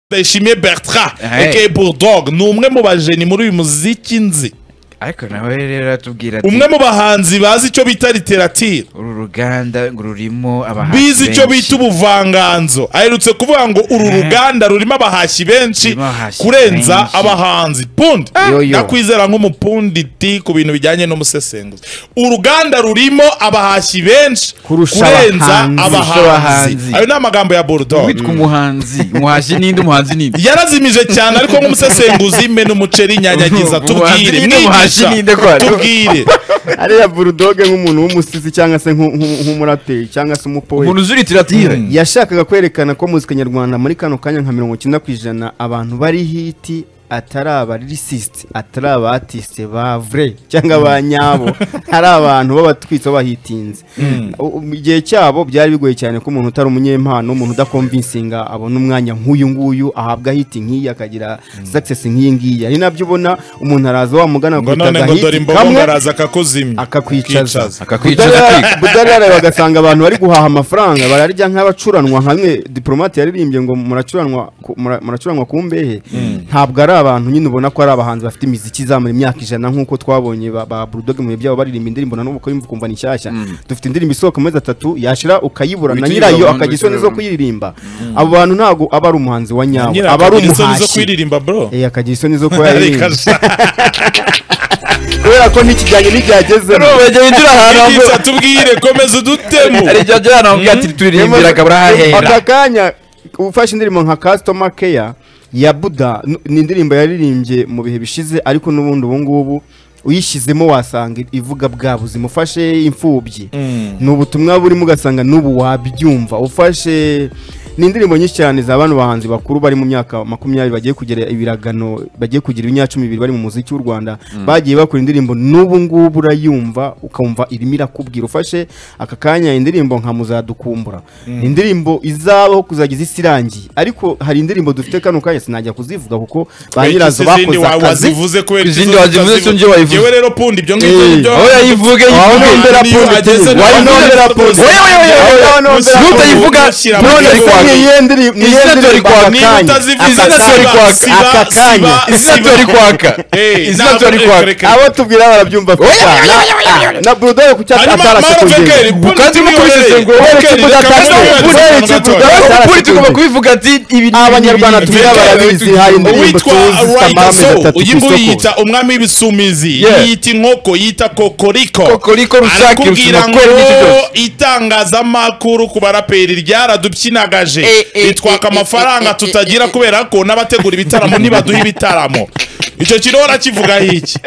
Ndayishimiye Bertrand Hey. aka Bulldog ni umwe mu bageni muri uyu muziki nzi ariko nawe rero atubwira ati umwe mu bahanzi bazi icyo bita literature uru ruganda ngo rurimo abahanzi bizi icyo bita benshi." ubuvanganzo aherutse kuvuga ngo uru ruganda rurimo abahashyi benshi Rurimo abahashyi kurenza benshi. abahanzi pundi Yoyo. ndakwizera nk'umupunditi ku bintu bijyanye n'umusesenguzi uruganda rurimo abahashyi benshi Kurusha kurenza abahanzi. Kurusha abahanzi abahanzi. ayo ni amagambo ya Bulldog witwa umuhanzi umuhashyi ninde umuhanzi ninde yarazimije cyane ariko nk'umusesenguzi mena umuceri nyanyagiza Umuhanzi tubwire ninde, umuhashyi ninde mwigisha kwari? tubwire ariya burudoge nk'umuntu w'umusizi cyangwa se nk'u- nk'u- nk'umuraperi cyangwa se umupoeti umuntu uzi literature yashakaga kwerekana ko muzika nyarwanda muri kano kanya nka mirongo icyenda ku ijana abantu bari hiti atari abaririsisite atari abatisite ba vure cyangwa ba nyabo ari abantu b'abatwitsi b'abahitinze U- u- igihe cyabo byari bigoye cyane ko umuntu utari umunyempano umuntu udakomvinsinga abona umwanya nk'uyu nguyu ahabwa hiti nk'iyi akagira sakisesi nk'iyi ngiyi ari nabyo ubona umuntu araza wamugana ngo none ngo dore imbogo baraza akakuzimya akakwicaza akakwicaza Budara- budarara bagasanga abantu bari guhaha amafaranga bararya nk'abacuranwa nka bimwe diplomate yaririmbye ngo muracuranwa ku- mura- muracuranwa ku mbehe ntabwo ari abantu nyine ubona ko ari abahanzi bafite imiziki izamura imyaka ijana nk'uko twabonye ba, ba Bulldog mu bihe byabo baririmba indirimbo na n'ubu ko yumva ukumva ni nshyashya dufite indirimbo isohoka mu mezi atatu yashira ukayibura na Witirirwa nyirayo abantu, akagira isoni zo witirirwa abantu. kuyirimba abo bantu ntabwo aba ari umuhanzi wa nyawe nyira aba ari akagira isoni zo umuhashyi kwiririmba bro Eh, akagira isoni zo kuba Ari yaririmba kaja. kubera ko ntikijyanye n'ibyagezemo bajya binjira ahantu Mwigisha tubwire komeza udutemo hari igihe agera ahantu avuga ati turirimbira akabura hahera aka kanya ufashe indirimbo nka customer care ya buda n- ni indirimbo yaririmbye mu bihe bishize ariko n'ubundi ubu ngubu uyishyizemo wasanga ivuga bwa buzima ufashe imfubyi ni ubutumwa burimo ugasanga n'ubu wabyumva ufashe ni indirimbo nyinshi cyane za bano bahanzi bakuru bari mu myaka makumyabiri bagiye kugera ibiragano bagiye kugira ibinyacumi bibiri bari mu muziki w'u Rwanda bagiye bakora indirimbo n'ubu ngubu urayumva ukumva irimo irakubwira ufashe aka kanya indirimbo nka muzadukumbura ni indirimbo izabaho kuzagiza isi irangiye ariko hari indirimbo dufite kano kanya sinajya kuzivuga kuko ba nyirazo Iki izindi bakoze wawe akazi wazivuze kubera Izindi ikizo wazivuze utazivuga. sinjye wayivuze. Yewe rero pundi ibyo ngibyo Eh, nibyo aho yayivuge Aho yivuge nondera Niyo pundi ageze tini, nawe wayo nondera ageze pundi. nawe. Wowe, wowe, wowe, wowe, Wayo nondera Gusa pundi. nutayivuga, ushyira mu none gihugu. kwa- Niyo yindi- niyo Izina yindi dore ndirimbo kwa- aka niba kanya. utazivuze Aka siba- kanya. siba- Aka kanya. siba- izina siba- tori kwaka Eh, izina ntabwo- tori eh, kwaka reka- abo tubwira barabyumva vuba. Na- na burudoye ku cyapa hanyuma atarase mara vekeri kuyigenga pundi Kandi mukomereze ngo- Aka- Ariko Puri tugomba kubivuga ati ibi ni- Abanyarwanda ibi- tubwira ibi- barabizi hari indirimbo uwitwa tuzi zitambara amezi rayitaso atatu ku uyu nguyu isoko. yita umwami w'ibisumizi Yeah. yiyita inkoko yita kokoriko Kokoriko rusake arakubwira rusuma ngo kweri n'iki byose. itangazamakuru ku baraperi ryaradubyinagaje Eh, eh, bitwaka eh, eh, eh, amafaranga eh, tutagira kubera ko n'abategura ibitaramo ntibaduha ibitaramo icyo kirora kivuga iki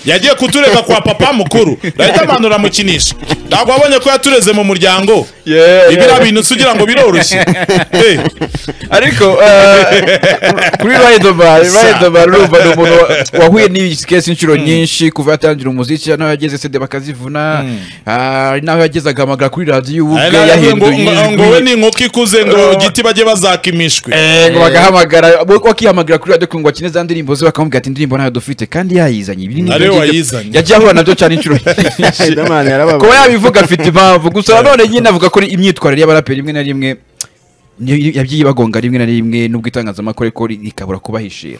yagiye kuturega kwa papa mukuru bahita amanura amukinisha ntabwo wabonye ko yatureze mu muryango Yeah, ibiriya yeah. bintu se ugira ngo biroroshye Eh. ariko eh, kuri riderman Sa. riderman urumva ni umuntu wa- wahuye n'iyi kesi inshuro nyinshi kuva yatangira umuziki hari n'aho yageze sede bakazivuna ah, hari n'aho yagezaga amagara kuri radiyo ubu Ari ubwe nayo ngo- yahinduye ngo- ngo we ijwi ni inkoko ikuze ngo giti bajye bazaka imishwi Eh, ngo bagahamagara bo- bakihamagara kuri radiyo ngo bakine za ndirimbo ze bakamubwira ati indirimbo nayo dufite kandi yayizanye ibi ni- Ariwe wayizanye. yagiye ahura nabyo cyane inshuro nyinshi Riderman yarababaye. kuba yabivuga afite impamvu gusa nanone nyine avuga ko imyitwarire y'abaraperi rimwe na rimwe niyo yabyiye ibagonga rimwe na rimwe nubwo itangazamakuru ariko rikabura kubahishira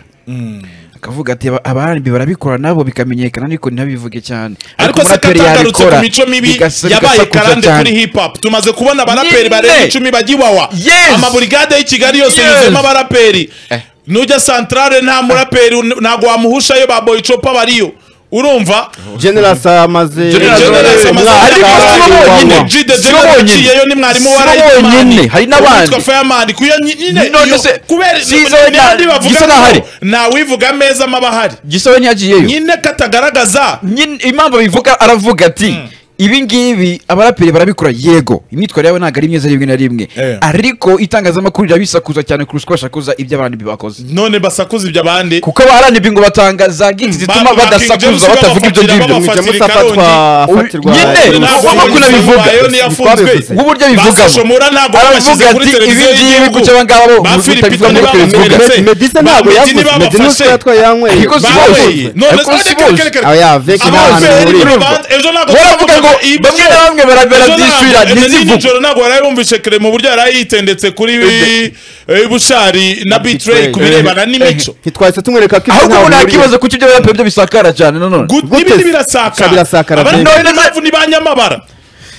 akavuga ati "Aba- abarambi barabikora nabo bikamenyekana ariko ntibabivuge cyane ariko se umuraperi katagarutse yabikora, ku mico mibi bigasa- yabaye bigasakuza karande cyane. kuri hip hop tumaze kubona abaraperi Nyine. barenga icumi bajya iwawa Yes. amaburigade y'i kigali yose Yes. yuzuyemo abaraperi Eh. nujya santarare nta muraperi un- ntabwo wamuhushayo ba boyicopa bariyo urumva General Sa amaze General Sa amaze- General Sa amaze- Ariko si bo bonyine. Wa- wa- G the Si bo General bonyine. uciyeyo ni mwarimu wa Si bo Riderman. bonyine. Hari n'abandi. Uwitwa Fireman kuyo nyine None iyo- se- kubera Sizo n'abandi na- bavuga Gisa ngo n'ahari. ntawivuga ameza abahari gisobe ntiyagiyeyo nyine katagaragaza nyine impamvu abivuga aravuga ati ibi ngibi abaraperi barabikora yego imyitwarire yabo ntabwo ari myiza rimwe na rimwe Eh. ariko itangazamakuru rirabisakuza cyane kurusha uko bashakuza ibyo abandi bakoze none basakuza ibyo abandi kuko abaharanira ngo batangaza giti zituma Ba- ba King James badasakuza batavuga ibyo babafatira ngibyo babafatira James Karongi. afatwa Uyu- afatirwa nyine, Jenoside. ntabwo amako nabivuga. nk'uburyo Basasha abivugamo Mura ntabwo aravuga babashyize kuri ati ibi televiziyo ngibi y'igihugu. ku cyo abangaba bo Ba Philipito mutabivuga niba muri televiziyo bamuberetse. mbese Meddy se Ba ntabwo Meddy yavuze niba Meddy n'utwo bafashe. yatwaye yanyweye Ariko si Baweye. bose. None Ariko se- si reka- bose. reka- reka- reka- Aya, Veki Ababyeyi n'ahantu bari bahurira. mu bandi- ejo ntabwo baravuga ngo ibyo- bamwe na bamwe bara- barabyishyurira Ejo ntabwo- ejo ntizivuge nijoro ntabwo waraye wumvise kare mu buryo yaraye yitendetse kuri bi- eh, bushari na bitrey ku birebana n'imico ntitwahise tumwereka ko ibyo ahubwo ntaho ubu nta bihuriye. kibazo kuko ibyo baraperi byo bisakara cyane nanone Good- Gute n'ibindi se? Sa- birasakara birasakara pe. abandi ni impamvu ni ba nyamabara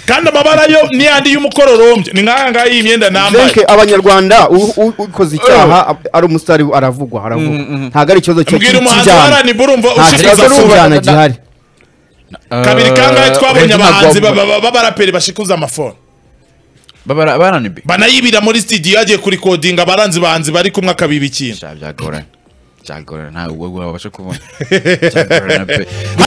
kandi amabara yo ni yandi y'umukororombya ni nk'aya ngaya y'imyenda nambaye Zenke, abanyarwanda u- u- ukoze icyaha ab- ari umusitari aravugwa aravugwa ntabwo ari ikibazo cyo mbwira umuhanzi cy'ibyaha. wa rnb urumva nta kibazo ushikuza afungwa cy'ibyaha gihari kabiri kangahe twabonye abahanzi baba baba- b'abaraperi bashikuza amafoni barananibi banayibira muri studio yagiye kurikodinga abaranzi bahanzi bari kumwe akabiba ikintu byagorana byagorana ntabwo ubwo babasha kubona byagorana pe